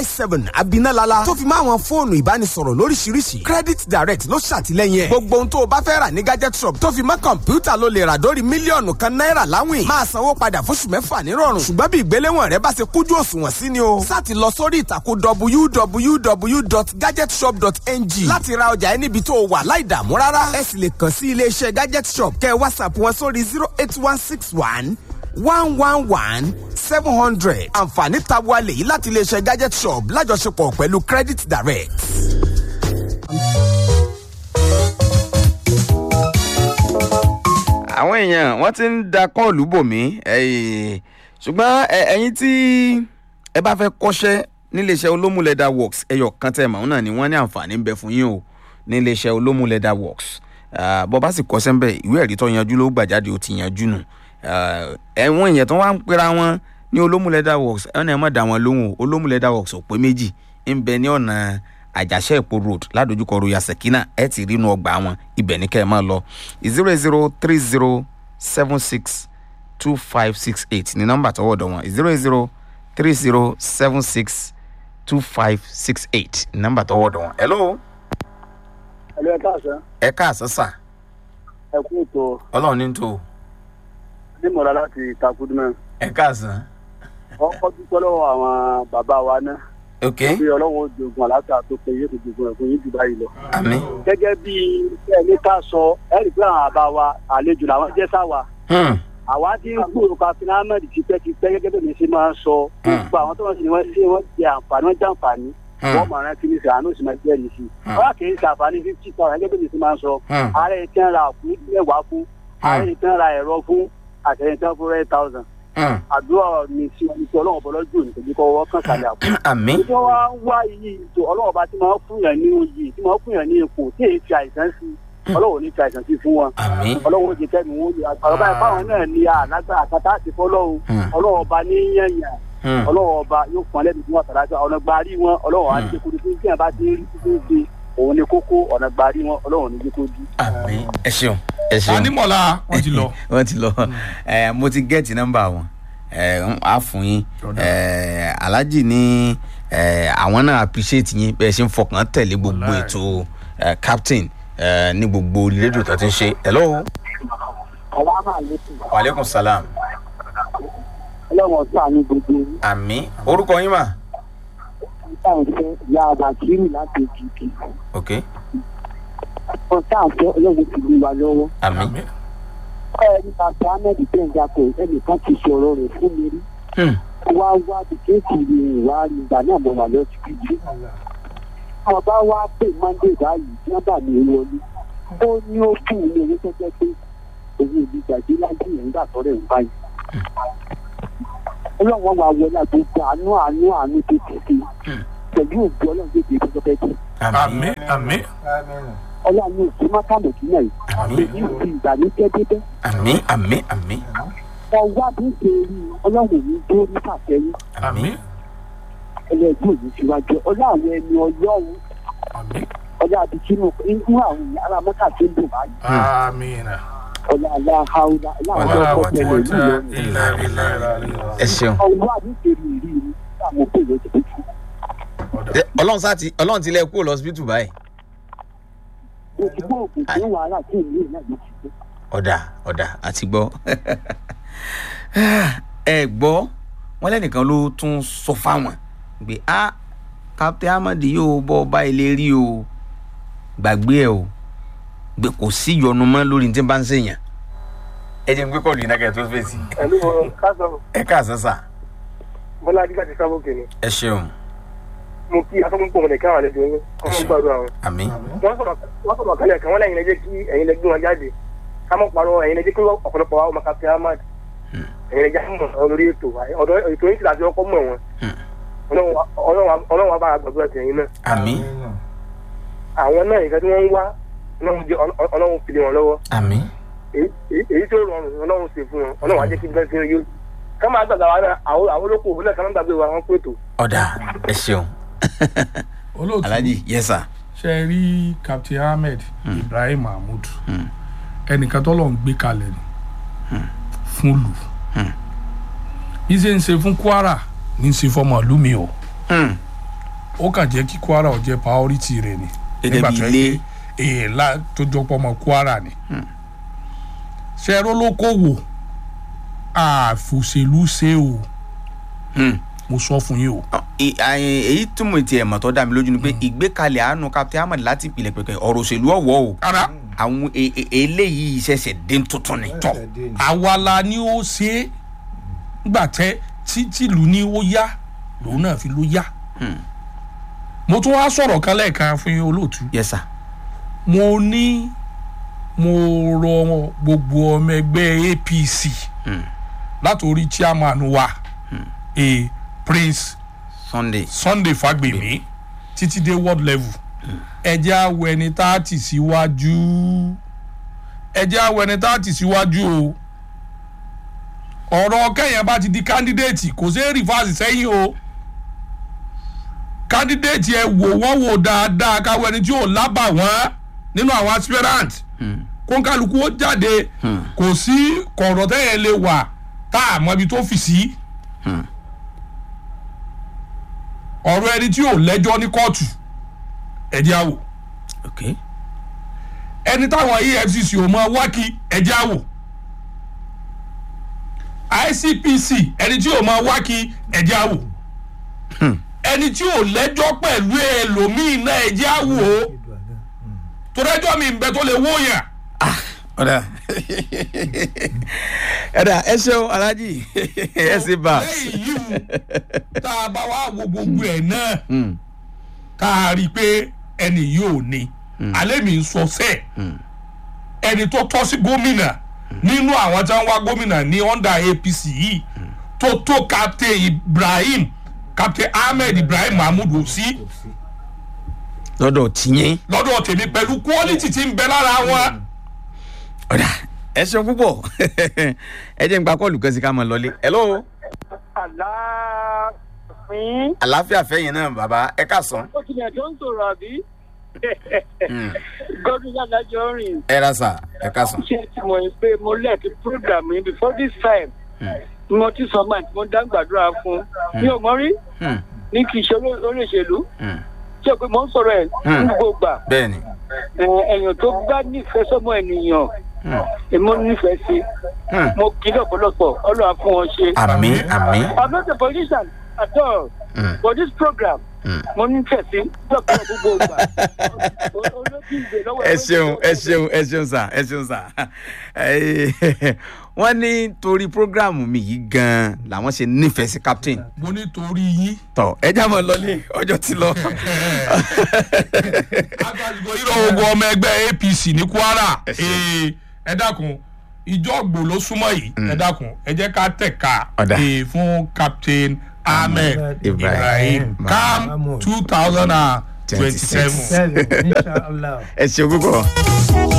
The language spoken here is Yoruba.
seven abinalala tó fi máa wọn fóònù ìbánisọ̀rọ̀ lóríṣiríṣi credit direct ló ṣàtìlẹ́yìn ẹ̀ gbogbo ohun tó o bá fẹ́ rà ní gadget shop tó fi mọ́ kọ̀ǹpútà ló lè rà dórí mílíọ̀nù kan náírà láwìn máa sanwó padà fóṣù mẹ́fà nírọ̀rùn ṣùgbọ́n bí ìgbéléwọ̀n rẹ bá ṣe kújú òṣùwọ̀n sí ni o sáti lọ sórí ìtàkùn www.gadgetshop.ng láti ra ọjà ẹ níbi tó o wà láì dààmú rárá ẹ sì lè kàn sí iléeṣẹ́ gadget shop kẹ́ ẹ whatsapp wọn sórí zero eight one six one one one one seven hundred àǹfààní tabuwa lèyí láti iléeṣẹ́ gadget shop lájọṣepọ̀ pẹ̀lú credit direct. àwọn èèyàn wọ́n ti ń da kọ́ọ̀lù bò mí ṣùgbọ́n ẹ̀yin tí ẹ bá fẹ́ kọ́ṣẹ́ níléeṣẹ́ olómù leather works ẹyọ kan tẹ̀ màún náà ni wọ́n ní àǹfààní ń bẹ fún yín o níléeṣẹ́ olómù leather works bọ́ bá sì kọ́ṣẹ́ ń bẹ̀ ìwé ẹ̀rí tó yanjú ló gbà jáde ó ti yanjú nù ẹ̀wọ̀n èèyàn tó wá ń pera wọn ní olómù leather works ẹ̀ náà ẹ̀ má dá wọn lóhùn olómù leather works ò pé méjì ń bẹ ní ọ̀nà àjàṣẹ́ èpo road ládojúkọ royal sekina ẹ ti rí inú ọgbà wọn ibẹ̀ ní kẹ́ ẹ máa lọ zero zero three zero seven six two five six eight ní nọ́mbà tọwọ́ dọ̀ wọn zero zero three zero seven six two five six eight ní nọ́mbà tọwọ́ dọ̀ wọn. hello. hello ẹ káàsán. ẹ káàsán sà. ẹ kú ètò ọlọ́run ní tó. nímọ̀lá láti takudumẹ́. ẹ káàsán. ọkọ̀ dúpẹ́ lọ́wọ́ àwọn bàbá wa náà ok bí ọlọ́run jogun àlàáfíà tó pé yóò tó jogun ẹ̀fọn yín jù báyìí lọ. àmì. gẹ́gẹ́ bí ẹni ká sọ ẹ rí i pé àwọn àbá wa àlejò làwọn jẹ́ sáwà. àwa ti ń gbòòrò káfíń ahmed tipẹ́tipẹ́ gẹ́gẹ́ bí mi ṣe máa ń sọ. gbogbo àwọn tó wọ́n sì ni wọ́n ṣe wọ́n jẹ àǹfààní wọ́n jẹ àǹfààní. wọ́n mọ̀ rántí ní sàánú sì máa jẹ́ nìsí. wọ́n kì í ṣe àǹfààní fifty thousand gẹ́gẹ́ bí mi ṣe máa ń sọ. ààrẹ ti ń ra àkú mẹ́wàá fún ààrẹ ti ń ra ẹ̀rọ fún àtẹ̀yìn tí wọ́n fún rẹ̀ thousand àdúrà mi sí omi tí ọlọ́run bọ́lá jù ní tòjú kọ́ wọ́n kàn sálẹ̀ àpò. àmì. tí wọ́n wá ń wá iyì tó ọlọ́run bá ti máa ń fún yàn ní oyè tí máa ń fún yàn ní ipò tí èyí fi àìsàn sí ọlọ́run ò ní fi àìsàn sí fún wọn. àmì. ọlọ́run ó jẹ kẹ́mi wọn lè àgbàrá báyìí fáwọn náà ní àlágbá àkàtà àti fọlọ́run ọlọ́run ọba ní yẹ̀yàn ọlọ́run ọba yóò fún ọlẹ́bi fún ọ̀tàlájọ ọ̀nà gbarí wọn ọlọ́run á ti kúrú fún kí ẹ̀ bá ti rí títí di òun ni kókó ọ̀nà gbarí wọn ọlọ́run ní jẹ́ kó di. àmì ẹ ṣeun ẹ ṣeun. anímọ̀lá wọn ti lọ. wọ́n ti lọ ẹ mo ti gẹ́ẹ̀tì nọ́mbà wọn ẹ á fún yín ẹ alájì ní ẹ àwọn náà appreciate yín bẹ́ẹ̀ ṣe ń fọkàn tẹ̀lé gbogbo ètò ẹ captain ẹ ní gbogbo rédíò tó ti ń ṣe hello. waaleykum salaam. ọlọ́run ọ̀sán àmì gbogbo àmì orúkọ yín mà. ọ̀sán ìyá àbàkírì láti èkìtì. ok ọ̀sán àfẹ́ ọlọ́run ti gbé wa lọ́wọ́. àmì. ẹni bàbá ahmed gbẹ̀ngà kò ẹnìkan ti sọ̀rọ̀ rẹ̀ fún mi rí. wá wá bìkéèkì rí ìwà ìgbà náà mo wà lọ sí ibi. àwọn bá wá pè mọ́ndé báyìí tí wọ́n bà mí wọlé. ó ní ó fún mi owó tó jẹ́ pé owó ìlú gbàgbé lájú yẹn nígbà tó rẹ̀ ń báyìí. ọlọ́run wa wọlé àgbègbè àánú àánú àánú tó ti ṣe pẹ̀lú òbí ọlọ́run tó ti ṣe tó fẹ́ jù. àmì àmì. ọlọ́run ò sí mákàmọ̀kì náà yìí èyí ò fi ìgbàlódé débẹ̀. àmì àmì àmì ọwọ́ àbí ṣe rí ọlọ́run ní dúró ní fàtẹ́yìn àmì ẹlẹ́gbẹ́ òní síwájú ọlọ́run ẹni ọlọ́run àmì ọlọ́ àbí kínú inú àwọn ará mọ́tà tó ń dùn báyìí àmì nà. ọlọ́ aláhàúlá wàlá láwọn ọkọ̀ wàtí tẹ̀lé wàtí ìlú ilà ilà ẹ ṣeun. ọwọ́ àbí ṣe rí rí rí àwọn òkè ló ti fi Ẹ, ọlọ́run sá ti ọlọ́run ti lẹ kúrò lọ́sibítù báyìí. òṣìgbọ́ òkè tí wàhálà tí ìlú ìlú náà ló ti gbé. ọ̀dà ọ̀dà àti gbọ́ ẹ gbọ́ wọn lẹ́nìkan ló tún sọ fáwọn pé a captain ahmed yóò bọ́ ọba ilé rí o gbàgbé ẹ o gbé kò sí ìyọnu mọ́ lórí ní tí n bá ń sèyàn ẹ jẹ́ n gbé kọ́ọ̀lù yìí náà kẹ́ ẹ tó fèsì. pẹ̀lú kásán ẹ káàsán sà bọ́lá adígbà ti sábò kìíní ẹ ṣeun mo kí asọ́gbọ́n pọ̀ mọ̀lẹ́ káwọn àlejò yín ọmọ gbàdúrà wọn. àmì wọ́n sọ̀rọ̀ wọ́n sọ̀rọ̀ kálẹ̀ kan wọ́n lẹ́yìn lẹ́jẹ́ kí ẹ̀yin lẹ́gbẹ́ wọn jáde ká mọ̀ parọ́ ẹ̀yin lẹ́jẹ́ kí ọ̀pọ̀lọpọ̀ wa ọmọ kápẹ́ ahmad ẹ̀yin lẹ́jẹ́ mọ̀ ọ́ lórí ètò ọ̀dọ̀ ètò yìí ti láti ọkọ̀ mọ̀ wọn ọlọ́run wa bá gbàgbọ́ ẹ̀sìn ẹ̀yin náà àmì àwọn náà ìfẹ́ tí wọ́n ń wá ọlọ́run jẹ́ ọlọ́run fi lé wọn lọ́wọ́ àmì èyí- èyí tó rọrùn ọlọ́run ṣe fún wọn ọlọ́run á jẹ́ kí bẹ́ẹ̀ sí yóò ká máa gbàgbà wa náà àwọn àwọn olóko òun náà ká máa gbàgbé wa wọn pé ètò ọ̀dà ẹ ṣeun olóòtú alhaji yes sir ṣe rí captain ahmed ibrahim mahmood ẹnìkan tó lọ́n gbé kalẹ̀ ni fún lù bí ṣe ń ṣe fún kwara ní í ṣe fọmọ ìlú mi o Hmm. ó kàn jẹ́ kí kwara ò jẹ́ priority rẹ̀ ni Gẹ́gẹ́ nígbà bí tó yẹ ilé. pé èèlà tó jọpọ̀ ọmọ kwara ni ṣẹ́rọ́ ló kó wò àfòṣèlú ṣe o Hmm. mo sọ fún yín o Ọ, ì- àyìn- èyí tí mo ti ẹ̀ mọ̀ tó dá mi lójú ni pé ìgbékalẹ̀ àánú captain ahmed láti ìpìlẹ̀ pẹ̀pẹ̀ ọ̀rọ̀ òṣèlú ọ̀wọ́ o ara àwọn e- e- eléyìí ṣẹ̀ṣẹ̀ dé tuntun ni. tọ̀ àwa la ni ó ṣe é nígbà tẹ tí tìlú ni ó yá lòun náà fi ló yá mo tún wá sọ̀rọ̀ kan lẹ́ẹ̀kan fún yín olóòtú yes sir. mo ní mo rọ gbogbo ọmọ ẹgbẹ́ apc Hmm. látòrí chairman wa a prince sunday. sunday fagbemi títí dé world level ẹjẹ́ awọ ẹni tá a tì síwájú ẹjẹ́ awọ ẹni tá a tì síwájú o ọ̀rọ̀ kẹ́yìn bá ti di candidate kò sí rìfáàsì sẹ́yìn o candidate ẹ wò wọ́n wò dáadáa káwọ ẹni tí ò lábà wọ́n nínú àwọn aspirant kónkálukú ó jáde kò sí kọ̀ọ̀rọ̀ tẹ́yìn lè wà tá a mọ ibi tó fi sí. ọ̀rọ̀ ẹni tí ò lẹ́jọ́ ní kóòtù ẹ̀jẹ̀ àwò ok ẹni táwọn efcc ò mọ wákì ẹ̀jẹ̀ àwò icpc ẹni tí ò mọ wákì ẹ̀jẹ̀ àwò ẹni tí ò lẹ́jọ́ pẹ̀lú ẹlòmíín náà ẹ̀jẹ̀ àwò torẹ́jọ́ mi ń bẹ tó lè wóyàn ọ̀dà ẹ̀dà ẹ ṣeun alhaji ẹ sì bá. lẹ́yìn yìí tá a bá wá wo gbogbo ẹ̀ náà tá a rí i pé ẹni yìí ò ní alẹ́ mi ń sọ sẹ́ẹ̀ ẹni tó tọ́ sí gómìnà nínú àwọn tí wọ́n wá gómìnà ní under apc yìí tó tó captain ibrahim captain ahmed ibrahim mahmood ò sí lọ́dọ̀ tìyẹn. lọ́dọ̀ tèmi pẹ̀lú quality tí ń bẹ lára wọn. ọ̀dà ẹ ṣeun púpọ̀ ẹ jẹ́ n gba kọ́ọ̀lù kan sí ká mọ̀ lọ́lé. hello aláàfin àlàáfíà fẹ́yìn náà bàbá ẹ ká sàn. ó tilẹ̀ tó ń sọ̀rọ̀ àbí gọ́dún yàdájọ́ rìn ẹ ra sà ẹ ká sàn. ṣé tí mo ń pé mo lẹ́ẹ̀kí program yìí before this time mo ti sọ máa tí mo dá gbàdúrà fún mi ò mọ rí ní kì í ṣe oló- olóṣèlú ṣé pé mo ń sọ̀rọ̀ ẹ̀ Hmm. ní gbogbo gbà bẹ́ẹ̀ ni. ẹ̀, èèyàn tó bá nífẹ̀ẹ́ sọ́mọ ènìyàn èmi ò nífẹ̀ẹ́ sí mo kì í lọ́pọ̀lọpọ̀ ọlọ́run á fún wọn ṣe. àmì àmì. I'm not a politician at all. Mm. For this program, Mm. mo ní fẹ̀sí lọ́pọ̀ gbogbo ìgbà. O- olójú ìgbè lọ́wọ́ ẹ ṣeun ẹ ṣeun ẹ ṣeun sà ẹ ṣeun sà wọ́n ní torí programu mi yìí gan-an làwọn ṣe nífẹ̀ẹ́ sí captain mo ní torí yín tọ ẹ já mọ́ lọlé ọjọ́ ti lọ. agbàdìgbò yìí lọ́wọ́ ogun ọmọ ẹgbẹ́ apc ní kwara ee, ẹ dákun ìjọ́gbò ló súnmọ́ yìí ẹ dákun ẹ jẹ́ ká tẹ̀ka Ọ̀dà. ee, fún captain ahmed Ibrahim. ibrahim cam Mahmood. two thousand and twenty-seven. Seven, inshallah. ẹ ṣeun púpọ̀.